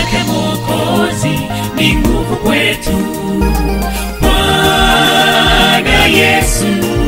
yake Mwokozi ni nguvu kwetu. Bwana Yesu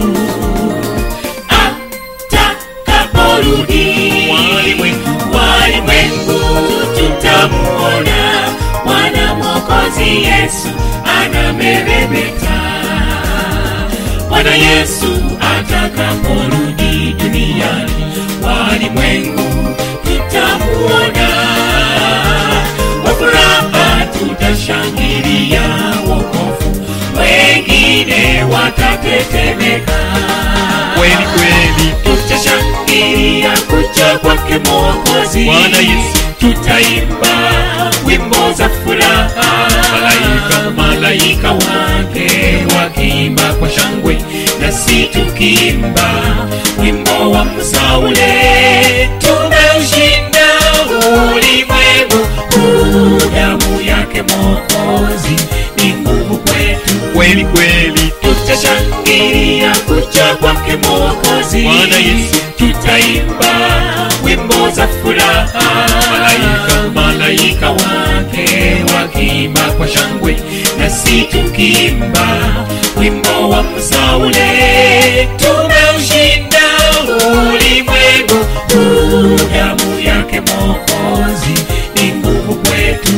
atakaporudi, Walimwengu. walimwengu tutamuona Bwana Mwokozi Yesu anameremeta. Bwana Yesu atakaporudi duniani, walimwengu tutamuona. Kwa furaha tutashangilia wokovu, wengine watatetemeka. Kweli kweli. Tutashangilia kuja kwake Mwokozi. Bwana Yesu. Tutaimba wimbo za furaha, Malaika, malaika wake wakiimba kwa shangwe, nasi tukiimba wimbo wa Musa ule. Tumeushinda ulimwengu, huu damu yake Mwokozi ni nguvu kwetu Kweli kweli. tutashangilia kuja kwake Mwokozi. Bwana Yesu. Tutaimba wimbo za furaha, Malaika. malaika wake wakiimba kwa shangwe, nasi tukiimba wimbo wa Musa ule. Tumeushinda ulimwengu, huu damu yake Mwokozi ni nguvu kwetu.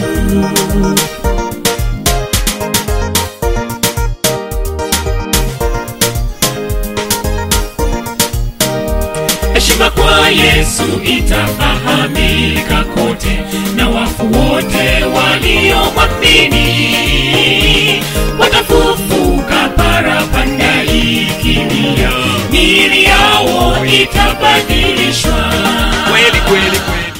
heshima kwa Yesu itafahamika kote, na wafu wote waliomwamini watafufuka parapanda ikilia, miili yao itabadilishwa Kweli kweli kweli.